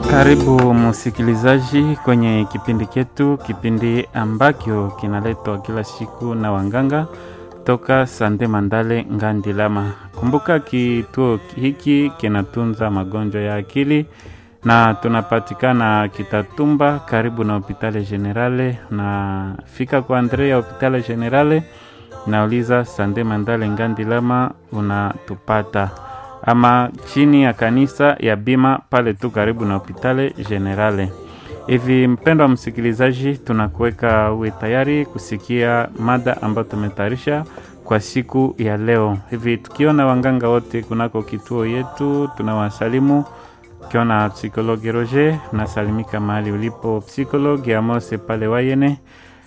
Karibu msikilizaji kwenye kipindi chetu, kipindi ambacho kinaletwa kila siku na wanganga toka Sande Mandale Ngandilama. Kumbuka kituo hiki kinatunza magonjwa ya akili na tunapatikana Kitatumba, karibu na hopitale Generale. Na fika kwa Andrea hopitale Generale, nauliza Sande Mandale Ngandilama, unatupata ama chini ya kanisa ya Bima pale tu karibu na hopitale Generale. Hivi mpendo wa msikilizaji, tunakuweka uwe tayari kusikia mada ambayo tumetayarisha kwa siku ya leo. Hivi tukiona wanganga wote kunako kituo yetu, tunawasalimu ukiona psikologi Roger, unasalimika mahali ulipo. Psikologi Amose pale Wayene,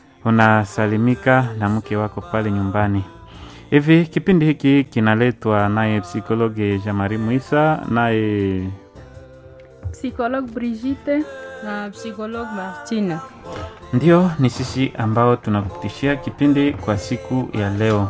unasalimika na mke wako pale nyumbani. Hivi kipindi hiki kinaletwa naye psikologi Jamari Muisa, naye Psychologue Brigitte na psychologue Martine. ndio ni sisi ambao tunakupitishia kipindi kwa siku ya leo.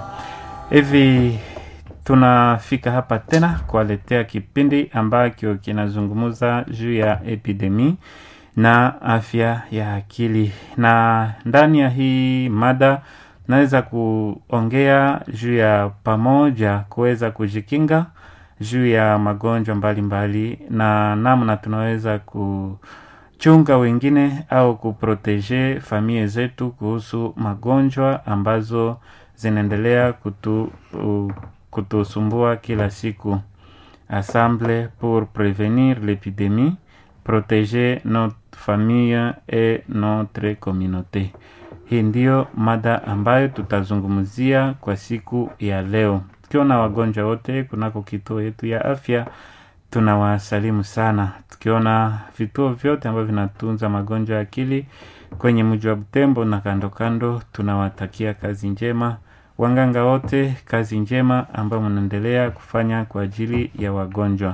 Hivi tunafika hapa tena kuwaletea kipindi ambacho kinazungumza juu ya epidemi na afya ya akili, na ndani ya hii mada naweza kuongea juu ya pamoja kuweza kujikinga juu ya magonjwa mbalimbali na namna tunaweza kuchunga wengine au kuproteje familia zetu kuhusu magonjwa ambazo zinaendelea kutu, uh, kutusumbua kila siku. Assemble pour prévenir l'épidémie, protéger notre famille et notre communauté. Hii ndiyo mada ambayo tutazungumzia kwa siku ya leo. Tukiwa na wagonjwa wote kunako kituo yetu ya afya, tunawasalimu sana. Tukiona vituo vyote ambavyo vinatunza magonjwa ya akili kwenye mji wa Butembo na kando kando, tunawatakia kazi njema wanganga wote, kazi njema ambayo mnaendelea kufanya kwa ajili ya wagonjwa.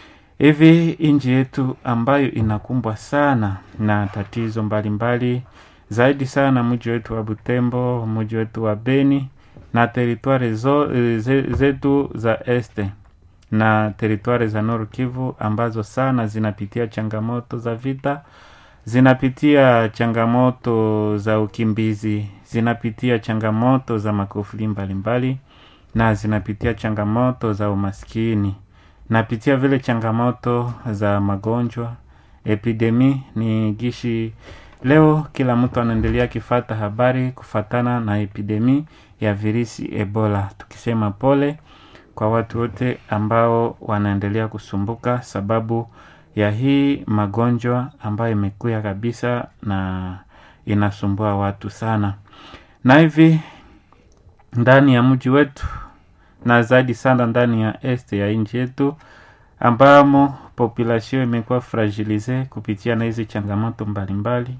Hivi nchi yetu ambayo inakumbwa sana na tatizo mbalimbali mbali, zaidi sana mji wetu wa Butembo, mji wetu wa Beni na teritwari zo, ze, zetu za este na teritwari za Nord Kivu ambazo sana zinapitia changamoto za vita, zinapitia changamoto za ukimbizi, zinapitia changamoto za makufuli mbalimbali na zinapitia changamoto za umaskini, napitia vile changamoto za magonjwa. Epidemi ni gishi Leo kila mtu anaendelea kifata habari kufatana na epidemi ya virusi Ebola, tukisema pole kwa watu wote ambao wanaendelea kusumbuka sababu ya hii magonjwa ambayo imekuya kabisa na inasumbua watu sana. Na hivi ndani ya mji wetu na zaidi sana ndani ya este ya nchi yetu ambamo population imekuwa fragilize kupitia na hizi changamoto mbalimbali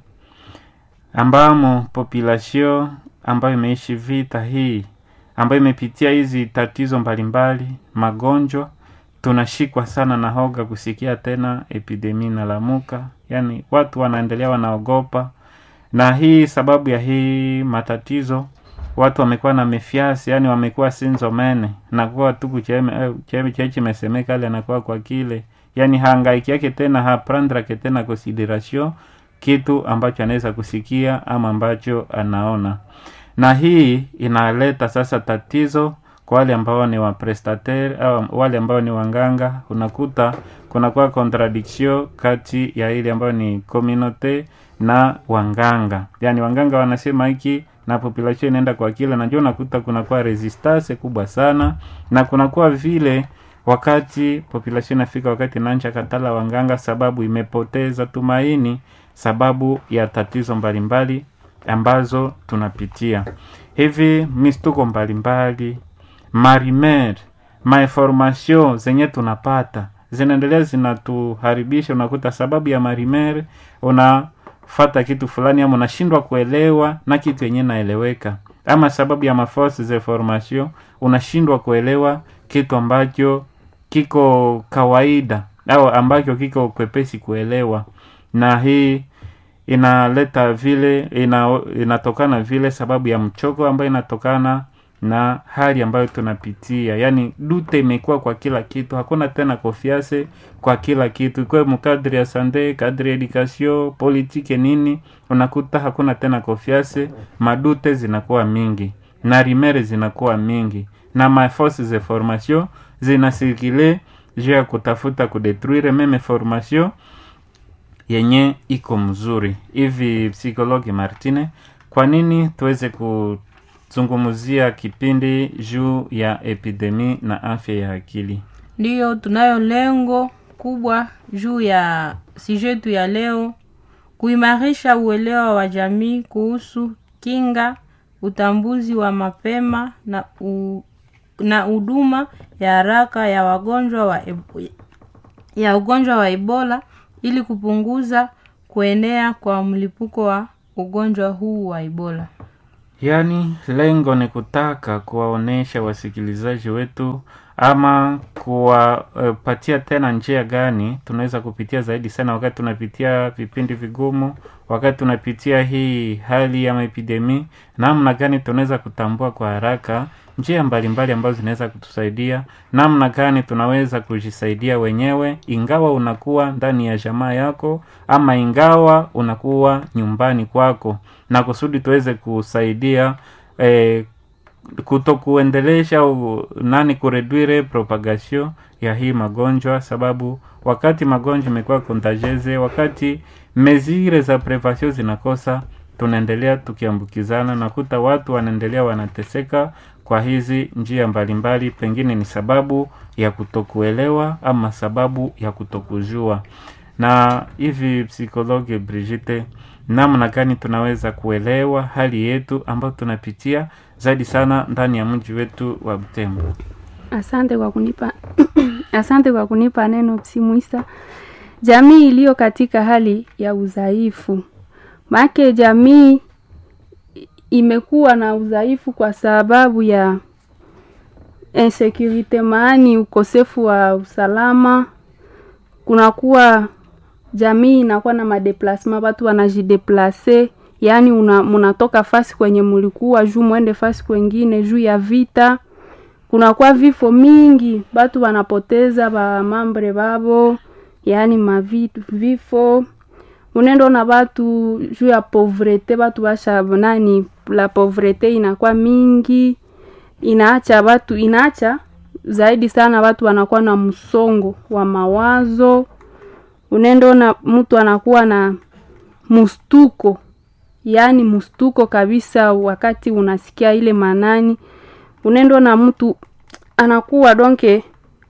ambamo population ambayo imeishi vita hii ambayo imepitia hizi tatizo mbalimbali magonjwa, tunashikwa sana na hoga kusikia tena epidemi na lamuka, yani watu wanaendelea wanaogopa, na hii sababu ya hii matatizo watu wamekuwa na mefiasi, yani wamekuwa sinzomene nakuwa tuku cheme cheme cheche mesemeka ale anakuwa kwa kile, yani hangaiki yake tena haprandrake tena consideration kitu ambacho anaweza kusikia ama ambacho anaona, na hii inaleta sasa tatizo kwa wale ambao ni waprestataire au wale ambao ni wanganga. Unakuta kunakuwa contradiction kati ya ile ambayo ni community na wanganga, yani wanganga wanasema hiki na population inaenda kwa kile, na ndio unakuta kunakuwa resistance kubwa sana, na kunakuwa vile wakati population inafika wakati nancha katala wanganga, sababu imepoteza tumaini sababu ya tatizo mbalimbali ambazo tunapitia hivi, mistuko mbalimbali, marimer mainformation zenye tunapata zinaendelea zinatuharibisha. Unakuta sababu ya marimer unafata kitu fulani, ama unashindwa kuelewa na kitu yenye naeleweka, ama sababu ya maforce za formation unashindwa kuelewa kitu ambacho kiko kawaida au ambacho kiko kwepesi kuelewa, na hii inaleta vile ina, inatokana vile sababu ya mchoko ambayo inatokana na hali ambayo tunapitia yaani dute imekuwa kwa kila kitu hakuna tena kofiase kwa kila kitu ikwe mukadri ya sande kadri ya edukasio politike nini unakuta hakuna tena kofiase madute zinakuwa mingi na rimere zinakuwa mingi na maforce ze formation zinasirkile juu ya kutafuta kudetruire meme formation yenye iko mzuri hivi psikologi martine kwa nini tuweze kuzungumzia kipindi juu ya epidemi na afya ya akili ndiyo tunayo lengo kubwa juu ya sijetu ya leo kuimarisha uelewa wa jamii kuhusu kinga utambuzi wa mapema na u, na huduma ya haraka ya wagonjwa wa eb- ya ugonjwa wa ebola ili kupunguza kuenea kwa mlipuko wa ugonjwa huu wa ebola yaani lengo ni kutaka kuwaonesha wasikilizaji wetu ama kuwapatia tena njia gani tunaweza kupitia zaidi sana wakati tunapitia vipindi vigumu wakati tunapitia hii hali ya maepidemi namna gani tunaweza kutambua kwa haraka njia mbalimbali ambazo zinaweza kutusaidia namna gani tunaweza kujisaidia wenyewe ingawa unakuwa ndani ya jamaa yako ama ingawa unakuwa nyumbani kwako na kusudi tuweze kusaidia eh, kuto kuendelesha u, nani kureduire propagation ya hii magonjwa sababu wakati magonjwa imekuwa kontageze wakati mezire za prevention zinakosa tunaendelea tukiambukizana nakuta watu wanaendelea wanateseka kwa hizi njia mbalimbali pengine ni sababu ya kutokuelewa ama sababu ya kutokujua na hivi psikologi brigite namna gani tunaweza kuelewa hali yetu ambayo tunapitia zaidi sana ndani ya mji wetu wa Butembo. Asante kwa kunipa asante kwa kunipa neno Psimwisa. Jamii iliyo katika hali ya udhaifu, maake jamii imekuwa na udhaifu kwa sababu ya insecurity, maani ukosefu wa usalama. Kunakuwa jamii inakuwa na madeplasma, watu wanajideplase, yaani una, munatoka fasi kwenye mulikuwa juu mwende fasi kwengine juu ya vita kunakuwa vifo mingi, batu wanapoteza bamambre babo, yaani mavitu vifo unendo na batu juu ya povrete, batu basha nani, la povrete inakuwa mingi, inaacha batu inaacha zaidi sana watu wanakuwa na msongo wa mawazo. Unendo na mtu anakuwa na mustuko, yaani mustuko kabisa, wakati unasikia ile manani unendo na mtu anakuwa donke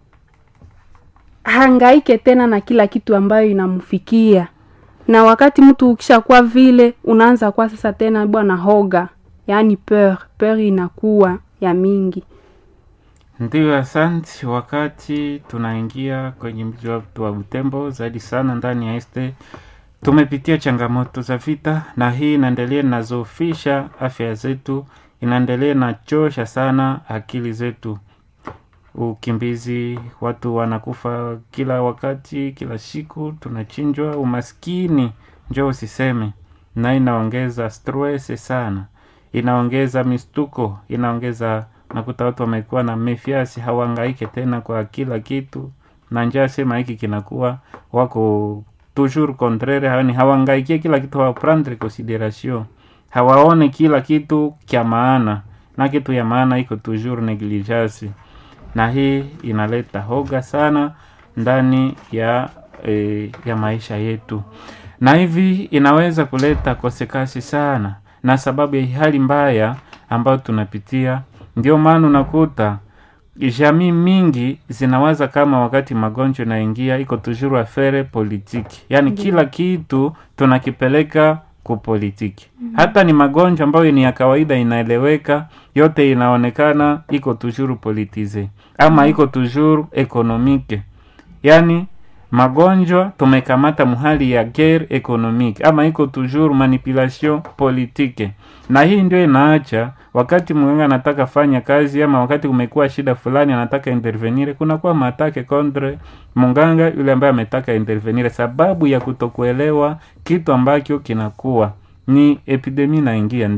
hangaike tena na kila kitu ambayo inamfikia na wakati mtu ukishakuwa vile unaanza kwa sasa tena bwana hoga yaani peur peur inakuwa ya mingi Ndiyo, asante. Wakati tunaingia kwenye mji wetu wa Butembo, zaidi sana ndani ya este, tumepitia changamoto za vita, na hii inaendelea inazofisha afya zetu, inaendelea inachosha sana akili zetu. Ukimbizi, watu wanakufa kila wakati, kila siku tunachinjwa. Umaskini njo usiseme, na inaongeza stress sana, inaongeza mistuko, inaongeza nakuta watu wamekuwa na mefiasi, hawangaike tena kwa kila kitu, na njaa sema hiki kinakuwa wako toujours contraire, yani hawangaikie kila kitu, hawaprendre consideration, hawaone kila kitu kya maana, na kitu ya maana iko toujours negligence, na hii inaleta hoga sana ndani ya e, ya maisha yetu, na hivi inaweza kuleta kosekasi sana, na sababu ya hali mbaya ambayo tunapitia ndio maana unakuta jamii mingi zinawaza kama wakati magonjwa inaingia iko tujuru afere politiki, yaani kila kitu tunakipeleka kupolitiki. Hata ni magonjwa ambayo ni ya kawaida, inaeleweka, yote inaonekana iko tujuru politize ama iko tujuru ekonomike, yaani magonjwa tumekamata muhali ya guerre economique ama iko toujours manipulation politique, na hii ndio inaacha wakati mganga anataka fanya kazi ama wakati kumekuwa shida fulani anataka intervenire, kunakuwa matake contre mganga yule ambaye ametaka intervenire, sababu ya kutokuelewa kitu ambacho kinakuwa ni epidemi naingia, ndio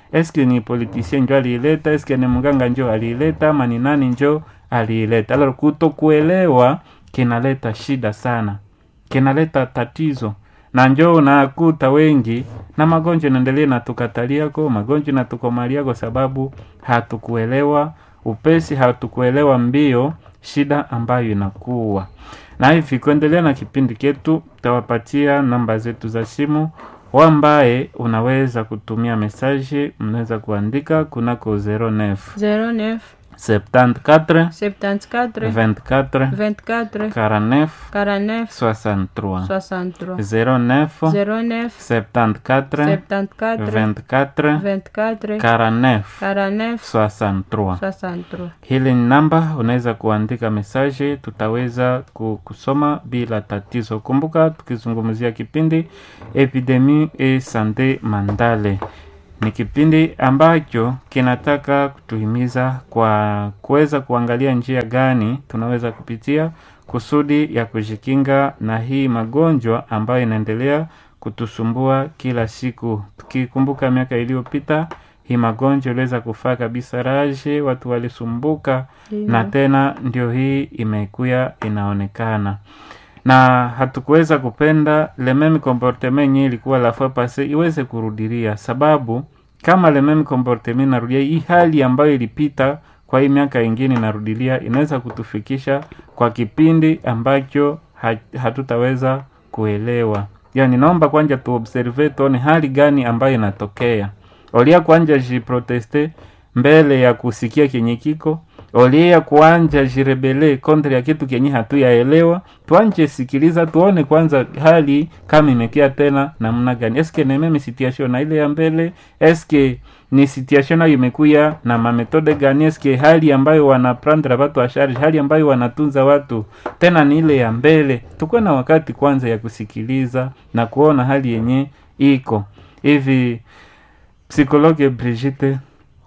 eske ni politicien njo aliileta eske ni mganga njo aliileta ama ni nani njo aliileta alors kutokuelewa kinaleta shida sana kinaleta tatizo na njo unakuta wengi na magonjwa naendelea natukataliako magonjwa natukomaliako sababu hatukuelewa upesi hatukuelewa mbio shida ambayo inakuwa na hivi kuendelea na kipindi chetu tawapatia namba zetu za simu wambaye unaweza kutumia mesaje mnaweza kuandika kunako 09 09 74 74 24 24 49 49 63 63 09 09 74 74 24 24 49 49 63 63 hili ni namba unaweza kuandika mesaje tutaweza ku- kusoma bila tatizo kumbuka tukizungumzia kipindi epidemi e sante mandale ni kipindi ambacho kinataka kutuhimiza kwa kuweza kuangalia njia gani tunaweza kupitia kusudi ya kujikinga na hii magonjwa ambayo inaendelea kutusumbua kila siku tukikumbuka miaka iliyopita hii magonjwa iliweza kufaa kabisa raje watu walisumbuka na tena ndio hii imekuya inaonekana na hatukuweza kupenda le meme comportement yenye ilikuwa la fois passe iweze kurudilia sababu kama le meme comportement inarudia hii hali ambayo ilipita kwa hii miaka ingine inarudilia inaweza kutufikisha kwa kipindi ambacho ha- hatutaweza kuelewa yani naomba kwanja tuobserve tuone hali gani ambayo inatokea olia kwanja jiproteste mbele ya kusikia kenye kiko olia kuanja jirebele kontre ya kitu kenye hatuyaelewa tuanje sikiliza tuone kwanza hali kama imekia tena namna gani eske ni meme situation na ile ya mbele eske ni situation nayo imekuya na mametode gani eske hali ambayo wanaprandra watu wa charge hali ambayo wanatunza watu tena ni ile ya mbele tukuwe na wakati kwanza ya kusikiliza na kuona hali yenye iko hivi psikologe Brigitte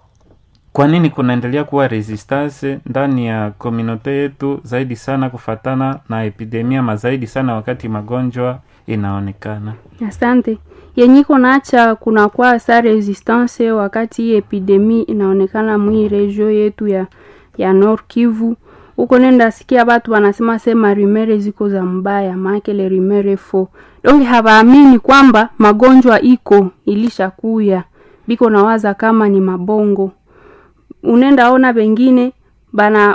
kwa nini kunaendelea kuwa resistance ndani ya komunote yetu zaidi sana kufatana na epidemia mazaidi sana wakati magonjwa inaonekana asante yenyiko naacha kunakuwa sa resistance wakati hii epidemi inaonekana mwii regio yetu ya ya Nord Kivu huko nenda sikia batu wanasema sema rumere ziko za mbaya maake le rumere fo donge hawaamini kwamba magonjwa iko ilishakuya biko nawaza kama ni mabongo unenda ona bengine bana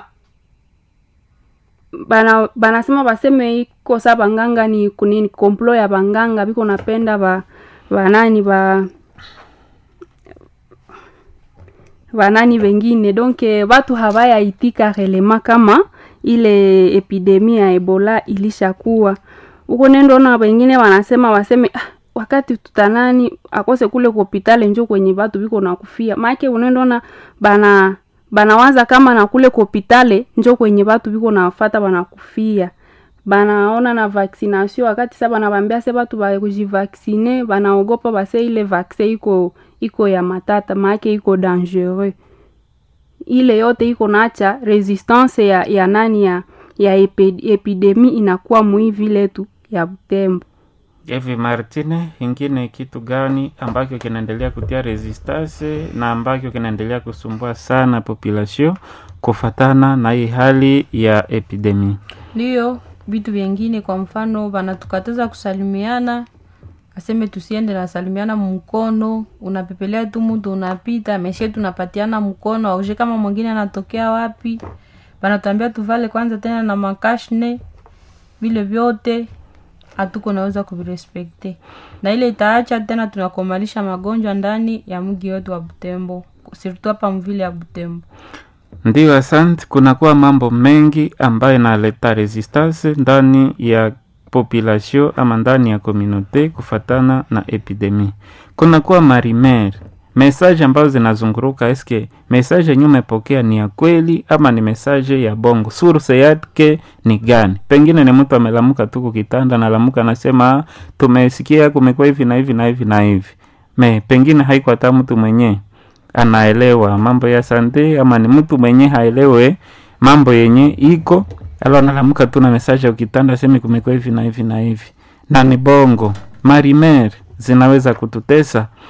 bana banasema baseme iko sa banganga ni kunini komplo ya banganga biko napenda ba banani ba banani bengine donc watu hawayaitika relema kama ile epidemia ya ebola ilishakuwa huko nendoona wengine wanasema waseme ah, wakati tutanani akose kule kopitale njo kwenye batu biko nakufia maake unendona bana banawaza kama na kule kopitale njo kwenye batu biko nafata banakufia banaona na vaccination wakati sa banabambia se batu bakujivaksine banaogopa base ile vaksin iko iko ya matata maake iko dangereux ile yote iko nacha resistance ya, ya nani ya, ya epi, epidemi inakuwa mui vile tu ya Butembo. hivi Martine, ingine kitu gani ambacho kinaendelea kutia resistance na ambacho kinaendelea kusumbua sana population kufatana na hii hali ya epidemi? ndiyo vitu vyengine kwa mfano wanatukataza kusalimiana aseme tusiende nasalimiana mkono unapepelea tu mtu unapita meshe tunapatiana mkono auje kama mwingine anatokea wapi wanatuambia tuvale kwanza tena na makashne vile vyote hatuko naweza kuvirespekte na ile itaacha tena tunakomalisha magonjwa ndani ya mji wetu wa butembo sirtu hapa mvile ya butembo Ndiyo, asante. Kunakuwa mambo mengi ambayo inaleta resistance ndani ya population ama ndani ya community kufatana na epidemi. Kunakuwa marimer message ambazo zinazunguruka, eske message yenye umepokea ni ya kweli ama ni message ya bongo? Source yake ni gani? Pengine ni mtu amelamuka tu kukitanda, nalamuka anasema "Ah, tumesikia kumekuwa hivi na hivi na hivi na hivi, me pengine haiko hata mtu mwenyewe anaelewa mambo ya sante ama ni mtu mwenye haelewe mambo yenye iko alo analamuka tu na message ya ukitanda semi kumekuwa hivi na hivi na hivi na ni bongo marimer zinaweza kututesa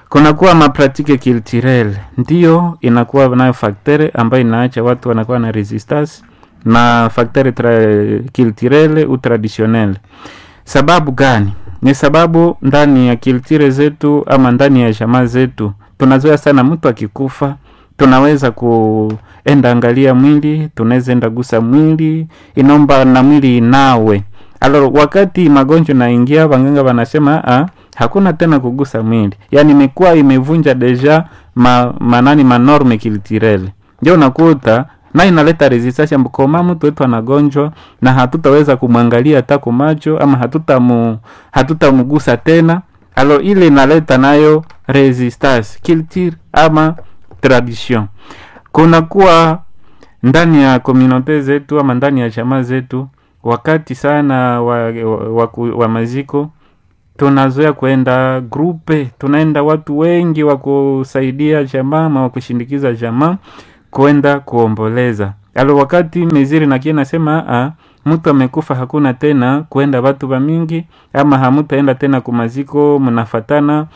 kunakuwa mapratike culturel ndiyo inakuwa nayo faktere ambayo inaacha watu wanakuwa na resistance na faktere tra- culturel u traditionnel sababu gani ni sababu ndani ya kiltire zetu ama ndani ya jamaa zetu tunazoea sana mtu akikufa tunaweza kuenda angalia mwili tunaweza enda gusa mwili inaomba na mwili inawe alo wakati magonjwa naingia wanganga wanasema ah, hakuna tena kugusa mwili yaani imekuwa imevunja deja ma, manani manorme kiltirele ndio unakuta na inaleta resistance koma mtu wetu anagonjwa na hatutaweza kumwangalia hata kwa macho ama hatutamu hatutamgusa tena alo ile inaleta nayo resistance culture ama tradition kunakuwa ndani ya komunote zetu ama ndani ya jamaa zetu wakati sana wa, wa, wa, ku- wa maziko tunazoea kwenda grupe tunaenda watu wengi wa kusaidia jamaa ama wa kushindikiza jamaa kwenda kuomboleza alo wakati meziri nakie nasema a mtu amekufa hakuna tena kwenda watu wa mingi ama hamutaenda tena kumaziko mnafatana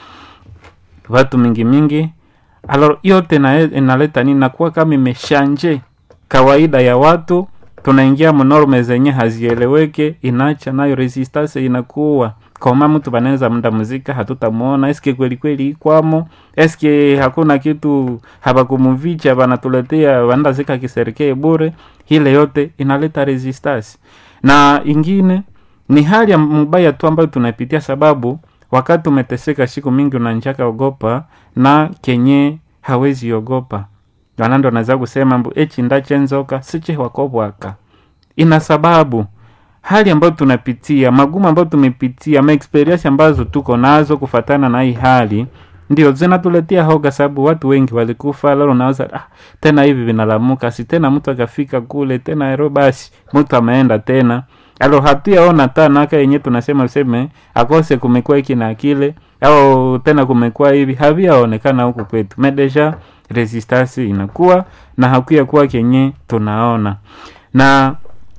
watu mingi mingi alors yote na- inaleta nini nakuwa kama imeshanje kawaida ya watu tunaingia mnorme zenye hazieleweke inaacha nayo resistance inakuwa kama mtu banaweza mda muzika hatutamuona eske kweli kweli ikwamo eske hakuna kitu habakumuvicha banatuletea banaenda zika kiserikee bure ile yote inaleta resistance na ingine ni hali ya mbaya tu ambayo tunapitia sababu wakati umeteseka siku mingi unanjaka ogopa na kenye hawezi ogopa wanando anaweza kusema mbu echi ndachenzoka siche wakobwaka ina sababu hali ambayo tunapitia magumu ambayo tumepitia maexperience ambazo tuko nazo kufatana na hii hali ndio zinatuletea hoga sababu watu wengi walikufa lalo unaweza ah, tena hivi vinalamuka si tena mtu akafika kule tena ero basi mtu ameenda tena alo hatuyaona tanaka yenye tunasema useme akose kumekuwa hiki na kile au tena kumekuwa hivi haviyaonekana huku kwetu medeja resistance inakuwa na hakuya kuwa kenye tunaona na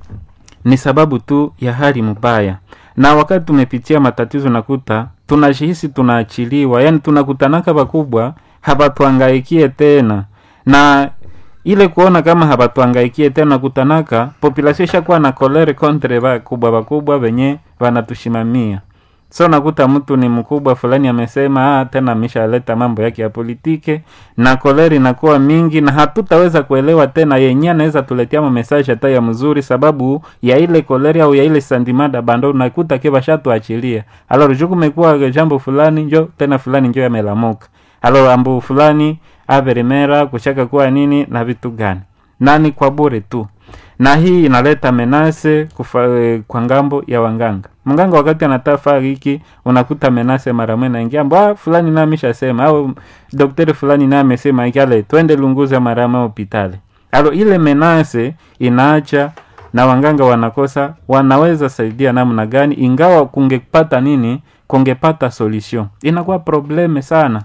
ni sababu tu ya hali mbaya na wakati tumepitia matatizo nakuta tunajihisi tunaachiliwa yani tunakutanaka bakubwa habatuangaikie tena na ile kuona kama habatuangaikie tena kutanaka population ishakuwa na kolere kontre bakubwa bakubwa venye wanatushimamia so nakuta mtu ni mkubwa fulani amesema ah, tena ameshaleta mambo yake ya politike na koleri inakuwa mingi na hatutaweza kuelewa tena yenye anaweza tuletea mamesaje hata ya mzuri sababu ya ile koleri au ya ile sandimada bando unakuta ke bashatuachilia alor juu kumekuwa jambo fulani njo tena fulani njo yamelamuka alor ambu fulani averimera kushaka kuwa nini na vitu gani nani kwa bure tu na hii inaleta menase kufa, eh, kwa ngambo ya wanganga mganga wakati anatafaa hiki unakuta menase mara mwe naingia ah, fulani na ameshasema au daktari fulani na amesema ikale twende lunguza mara mwe hospitali alo ile menase inaacha na wanganga wanakosa wanaweza saidia namna gani ingawa kungepata nini kungepata solution inakuwa probleme sana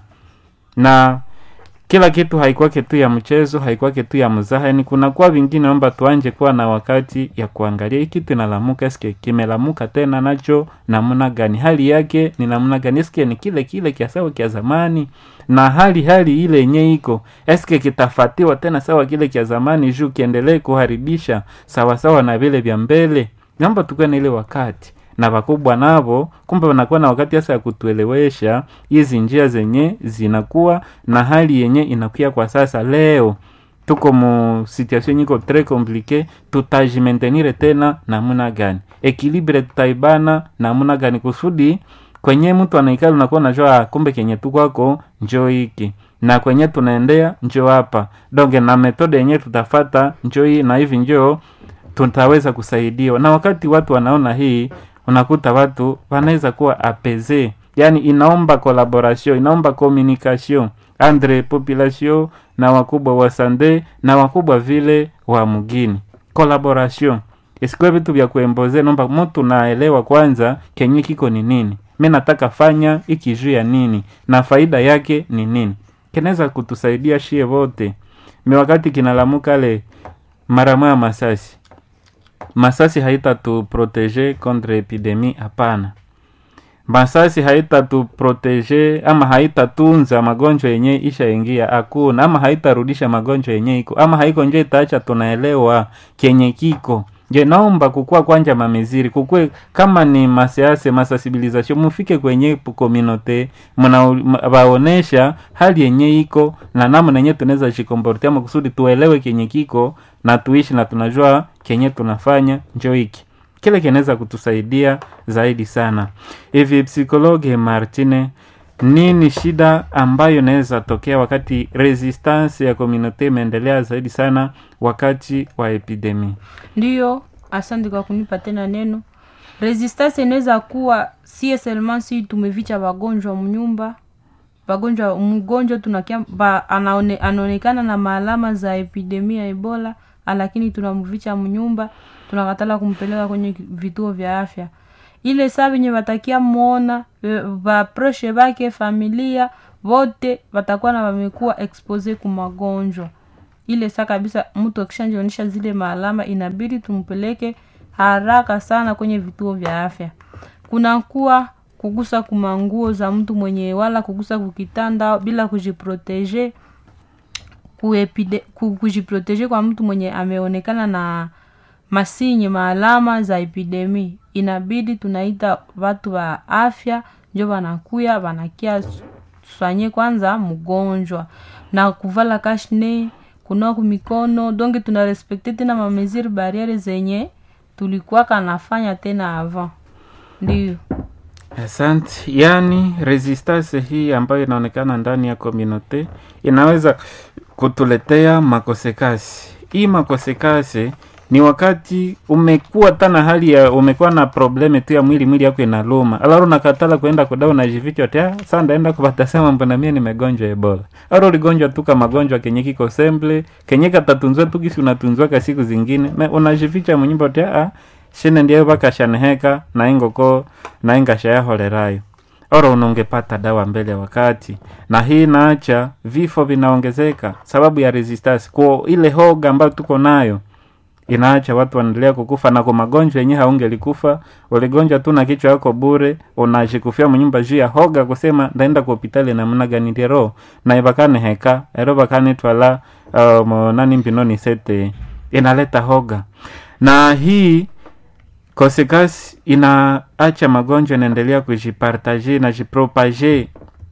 na kila kitu haikwake tu ya mchezo haikwake tu ya mzaha yani kunakuwa vingine omba tuanje kuwa na wakati ya kuangalia hii kitu inalamuka eske kimelamuka tena nacho namna gani hali yake ni namna gani eske ni kile kile kia sawa kia zamani na hali hali ile yenye iko eske kitafatiwa tena sawa kile kia zamani juu kiendelee kuharibisha sawasawa na vile vya mbele naomba tukuwe na ile wakati na wakubwa navo kumbe wanakuwa na wakati hasa ya kutuelewesha hizi njia zenye zinakuwa na hali yenye inakuya kwa sasa leo tuko mu situation yenye iko tres complique tutajimentenire tena namuna gani ekilibre tutaibana namuna gani kusudi kwenye mtu anaikali unakuwa najua ah, kumbe kenye tukwako njo hiki na kwenye tunaendea njo hapa donge na metode yenye tutafata njo hii na hivi njo tutaweza kusaidiwa na wakati watu wanaona hii unakuta watu wanaweza kuwa apese yani inaomba collaboration inaomba communication andre population na wakubwa wa sande na wakubwa vile wa mgini collaboration isikuwe vitu vya kuemboze naomba mtu naelewa kwanza kenye kiko ni nini mi nataka fanya iki juu ya nini na faida yake ni nini kinaweza kutusaidia shie vote mi wakati kinalamuka le mara moya masasi masasi haitatuprotege contre epidemie hapana masasi haitatuprotege ama haitatunza magonjwa yenye ishaingia hakuna ama haitarudisha magonjwa yenye iko ama haiko nje itaacha tunaelewa kenye kiko je naomba kukua kwanja mamiziri kukue kama ni masiase masasibilizasio mufike kwenye kominote mnawaonesha hali yenye iko na namna yenye tunaweza shikomportia makusudi tuelewe kenye kiko na tuishi na tunajua kenye tunafanya njo hiki kile kinaweza kutusaidia zaidi sana hivi psikologe martine nini shida ambayo inaweza tokea wakati resistance ya komunote imeendelea zaidi sana wakati wa epidemi ndiyo asante kwa kunipa tena neno resistance inaweza kuwa sie seulement si tumevicha wagonjwa mnyumba wagonjwa mgonjwa tunakia ba, anaone, anaonekana na maalama za epidemia ya ebola lakini tunamvicha mnyumba tunakatala kumpeleka kwenye vituo vya afya ile saa venye watakia mwona vapreshe vake familia vote watakuwa na wamekuwa expose ku magonjwa ile saa kabisa mtu akishanjionyesha zile maalama inabidi tumpeleke haraka sana kwenye vituo vya afya kunakuwa kugusa kumanguo za mtu mwenye wala kugusa kukitanda bila kujiproteje kuepide, kujiproteje kwa mtu mwenye ameonekana na masinye maalama za epidemi inabidi tunaita watu wa afya njo wanakuya wanakia swanye kwanza mgonjwa na kuvala kashne kunoa kumikono donge tunarespekte tena mameziri bariere zenye tulikuwa kanafanya tena avant ndiyo asante yaani resistance hii ambayo inaonekana ndani ya komunote inaweza kutuletea makosekasi hii makosekasi ni wakati umekuwa tana hali ya umekuwa na probleme tu ya mwili mwili yako inaluma alaro nakatala kwenda kudawa najivichwa tia saa ndaenda kupatasema mbona mie nimegonjwa ebola aro uligonjwa tu ka magonjwa kenye kiko semble kenye katatunzwa tu kisi unatunzwaka siku zingine me unajivicha mnyumba tia ah, shine ndiyo vakashaneheka naingoko naingashayahorerayo oro unongepata dawa mbele ya wakati na hii naacha vifo vinaongezeka sababu ya resistance kwa ile hoga ambayo tuko nayo inaacha watu wanaendelea kukufa na kwa magonjwa yenyewe haungelikufa uligonjwa tu na kichwa yako bure unashikufia mnyumba juu ya hoga kusema ndaenda ku hopitali namna gani ndero na ibakane heka ero bakane twala um, nani mbinoni sete inaleta hoga na hii kosekasi inaacha magonjwa inaendelea kujipartaje na jipropage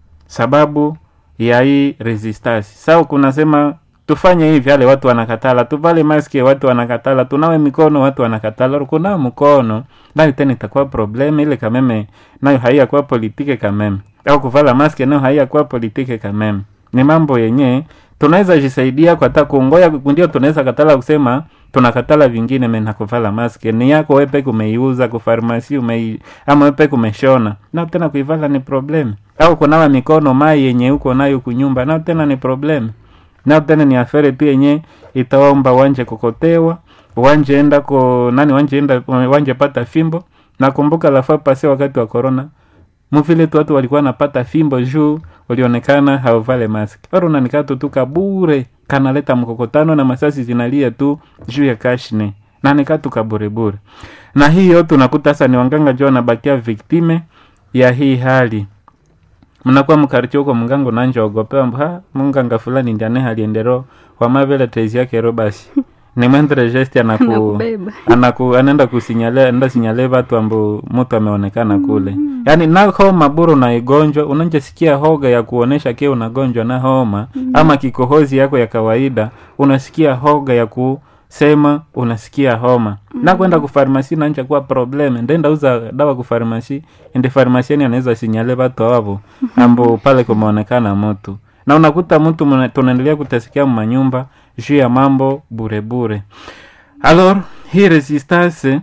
sababu ya hii resistance sao kunasema tufanye hivi ale watu wanakatala tuvale maski watu wanakatala tunawe mikono watu wanakatala kunawa mkono bali tena itakuwa probleme ile kameme nayo haiyakuwa politike kameme au kuvala maski nayo haiyakuwa politike kameme ni mambo yenye tunaweza jisaidia kwa hata kuongoya ndio tunaweza katala kusema tunakatala vingine mena kuvala maski ni yako wepe kumeiuza kufarmasi umei ama wepe kumeshona na tena kuivala ni problem au kunawa mikono mai yenye uko nayo kunyumba nao tena ni problem nao tena ni afere tu yenye itaomba wanje kukotewa wanje enda ko nani wanje enda wanje pata fimbo nakumbuka lafa pase wakati wa corona muvile tu watu walikuwa napata fimbo juu ulionekana hauvale mask oro unanikatu tu kabure kanaleta mkokotano na masasi zinalia tu juu ya kashne na nikatu kaburebure na hii yote unakuta sasa ni wanganga juu wanabakia viktime ya hii hali mnakuwa mkaricho huko mngango nanja ogopewa mba munganga fulani ndiane haliendero wamavele tezi yake ro basi ni mwendere gesti anaku Nakubeba. anaku anaenda kusinyale enda sinyale watu ambao mtu ameonekana kule mm. yaani na homa buru na igonjwa unanjasikia hoga ya kuonesha kia unagonjwa na homa mm. ama kikohozi yako ya kawaida unasikia hoga ya kusema unasikia homa mm. na kwenda kufarmasi nanja kuwa problem ndenda uza dawa kufarmasi ndi farmasiani anaweza sinyale watu awavo ambao pale kumeonekana mtu na unakuta mtu mna- tunaendelea kutasikia manyumba juu ya mambo burebure alor hii resistance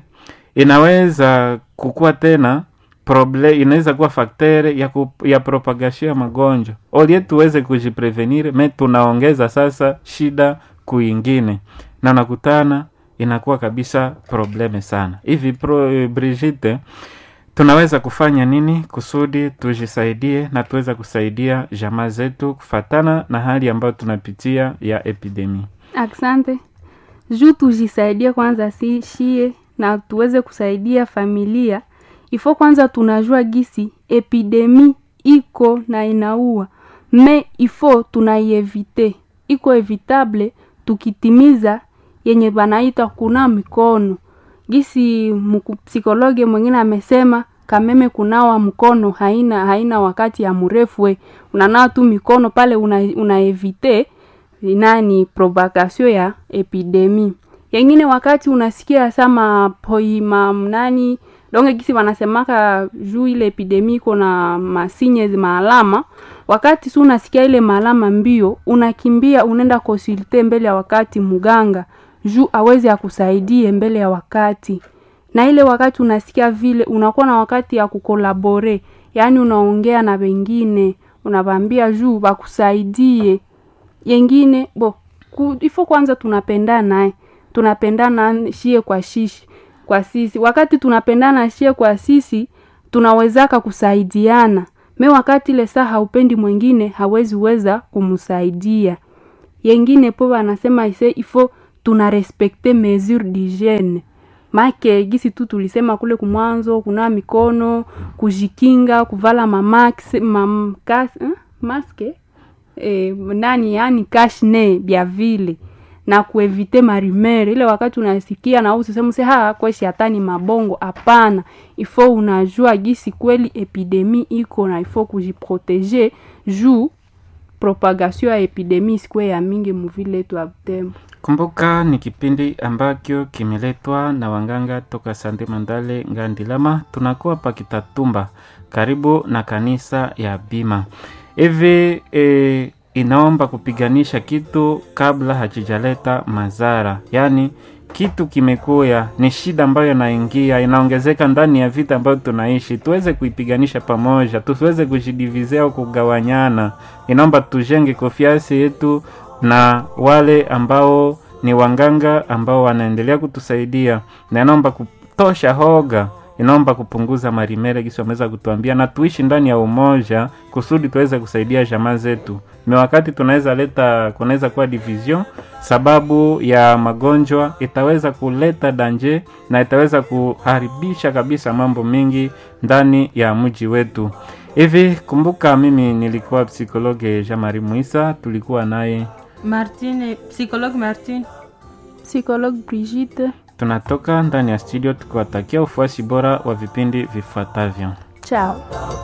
inaweza kukuwa tena proble inaweza kuwa faktere ya, ku, ya propagation ya magonjwa olie tuweze kujiprevenir me tunaongeza sasa shida kuingine na nakutana inakuwa kabisa probleme sana hivi pro, eh, Brigitte tunaweza kufanya nini kusudi tujisaidie na tuweza kusaidia jamaa zetu kufatana na hali ambayo tunapitia ya epidemi Asante. Juu tujisaidie kwanza si shie na tuweze kusaidia familia, ifo kwanza tunajua gisi epidemi iko na inaua me ifo tunaievite iko evitable tukitimiza yenye banaita kuna mikono gisi mku- psikologe mwingine amesema kameme kunawa mkono haina haina wakati ya mrefu we unanawa tu mikono pale una, unaevite nani propagation ya epidemi yengine wakati unasikia sama poima nani donge gisi wanasemaka juu ile epidemi iko na masinye maalama wakati si unasikia ile maalama mbio unakimbia unaenda konsulte mbele ya wakati muganga juu aweze akusaidie mbele ya wakati na ile wakati unasikia vile unakuwa na wakati ya kukolabore yaani unaongea na wengine unawambia juu wakusaidie yengine bo ku, ifo kwanza tunapendana eh. tunapendana shie kwa shishi kwa sisi wakati tunapendana shie kwa sisi tunawezaka kusaidiana me wakati ile saa haupendi mwingine hawezi weza kumsaidia yengine po wanasema ise ifo tuna respekte mesure d'hygiene make gisi tu tulisema kule kumwanzo kunawa mikono kujikinga kuvala mamax mamkas eh? maske eh, nani yani kashne bya vile na kuevite marimere ile wakati unasikia na usisema se ha kweshi hatani mabongo hapana ifo unajua gisi kweli epidemi iko na ifo kujiproteger juu propagation ya epidemi isikuwe ya mingi muvile yetu ya Butembo. Kumbuka ni kipindi ambacho kimeletwa na wanganga toka Sande Mandale Ngandilama. Tunakuwa Pakitatumba, karibu na kanisa ya Bima. Hivi e, inaomba kupiganisha kitu kabla hakijaleta madhara, yaani kitu kimekuya ni shida ambayo inaingia inaongezeka ndani ya vita ambayo tunaishi, tuweze kuipiganisha pamoja, tusiweze kujidivizia au kugawanyana. Inaomba tujenge konfiansi yetu na wale ambao ni wanganga ambao wanaendelea kutusaidia, na inaomba kutosha hoga, inaomba kupunguza marimere gisi wameweza kutuambia, na tuishi ndani ya umoja kusudi tuweze kusaidia jamaa zetu. Ni wakati tunaweza leta, kunaweza kuwa division sababu ya magonjwa, itaweza kuleta danje na itaweza kuharibisha kabisa mambo mengi ndani ya mji wetu. Hivi kumbuka, mimi nilikuwa psikologe Jean Marie Muisa, tulikuwa naye Martine, psychologue Martine. Psychologue Brigitte, tunatoka ndani ya studio tukiwatakia ufuasi bora wa vipindi vifuatavyo. ciao.